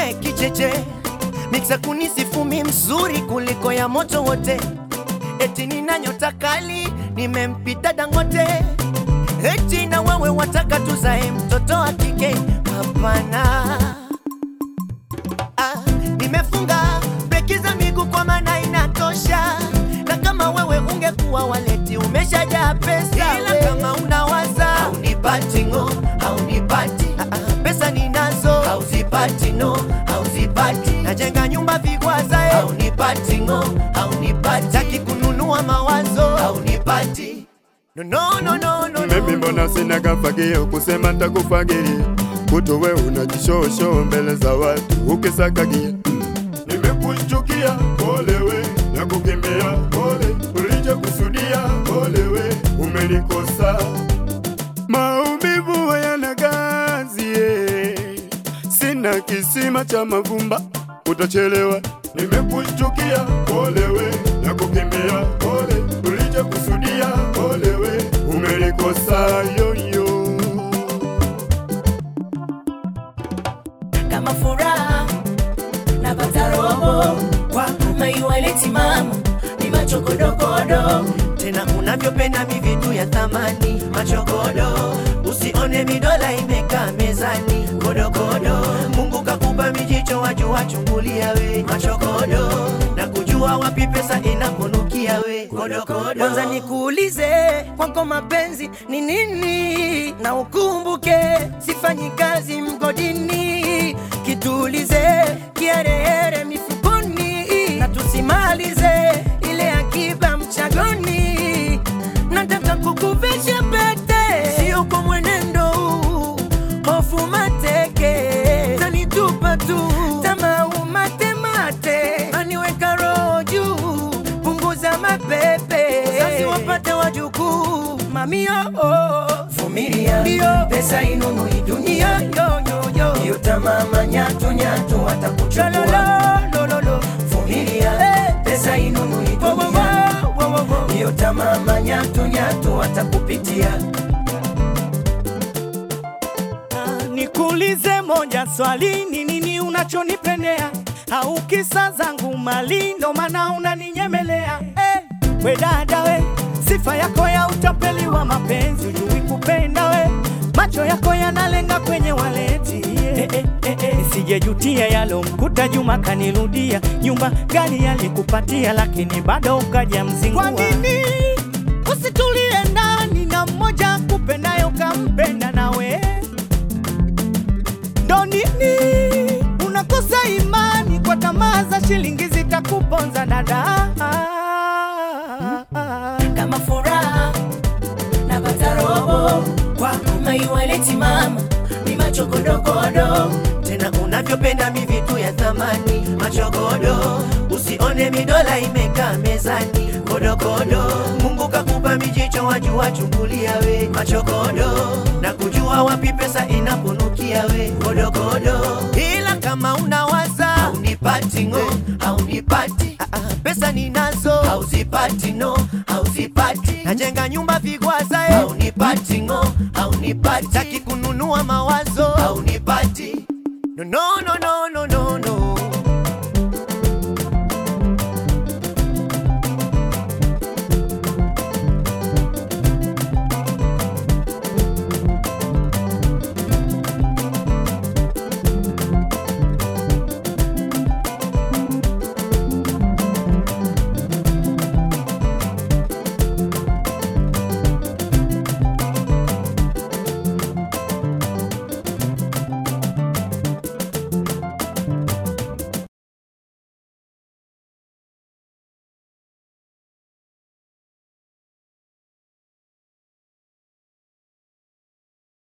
we kicheche miksa kunisifumi mzuri kuliko ya moto wote eti nina nyota kali nimempita dangote eti na wewe wataka tuzae mtoto wa kike hapana ah, nimefunga breki za miguu kwa maana inatosha na kama wewe ungekuwa waleti umeshajaa pesa ila kama unawaza haunipati ngo haunipati ah, ah, pesa ninazo hauzipati no hauzipati najenga nyumba vigwaza eh. haunipati ngo haunipati taki kununua mawazo haunipati no, no, no, no, no, Mimi no. mbona sina kafagio kusema ntakufagilia kuto we unajishosho mbele za watu ukisakagia Nimekuchukia polewe na kukimbia pole ulije kusudia polewe umelikosa maumivu hayana gazi eh. sina kisima cha mavumba utachelewa nimekuchukia polewe na kukimbia pole ulije kusudia polewe umelikosa yoyo kama furaha napata robo kwako maiwaleti mama ni machokodokodo tena unavyopenda mivitu ya thamani machokodo usione midola imekaa mezani kodokodo mungu kakupa mijicho wajua chungulia we machokodo na kujua wapi pesa inaponukia we kodokodo kwanza nikuulize kwako mapenzi ni nini na ukumbuke sifanyi kazi mgodini kitulize kiherehere mifukoni na tusimalize ile akiba mchagoni nataka kukuvesha pete sio kwa mwenendo huu hofu mateke tanitupa tu tamau matemate aniweka roho juu punguza mapepe sasi wapate wajukuu mamio vumilia Ndio. pesa inunui dunia yoyoyoyo hiyo tamaa manyatu nyatu watakuchukua lololololo vumilia Eh. pesa inunui dunia hiyo tamaa manyatu nyatu watakupitia Nikuulize moja swali, ni nini unachonipendea? Au kisa zangu mali ndo maana unaninyemelea? Eh, we dada we, sifa yako ya utapeli wa mapenzi, ujui kupenda we, macho yako yanalenga kwenye waleti yeah. eh, eh, eh, eh. Sijejutia yalomkuta Juma kanirudia, nyumba gani alikupatia, lakini bado ukaja mzingua. Kwa nini usitulie ndani na mmoja kupendayo kampenda nawe ndo nini unakosa imani kwa tamaa za shilingi zitakuponza dada kama furaha napata robo kwako maiwaleti mama ni machokodokodo tena unavyopenda mivitu ya thamani machokodo usione midola imekaa mezani kodokodo mungu kakupa mijicho wajua chungulia we machokodo na kujua wapi pesa inaponukia we kodokodo ila kama unawaza haunipati ngo haunipati ah, ah, pesa ninazo hauzipati no hauzipati najenga nyumba vigwaza eh. haunipati ngo haunipati taki kununua mawazo haunipati no, no, no, no.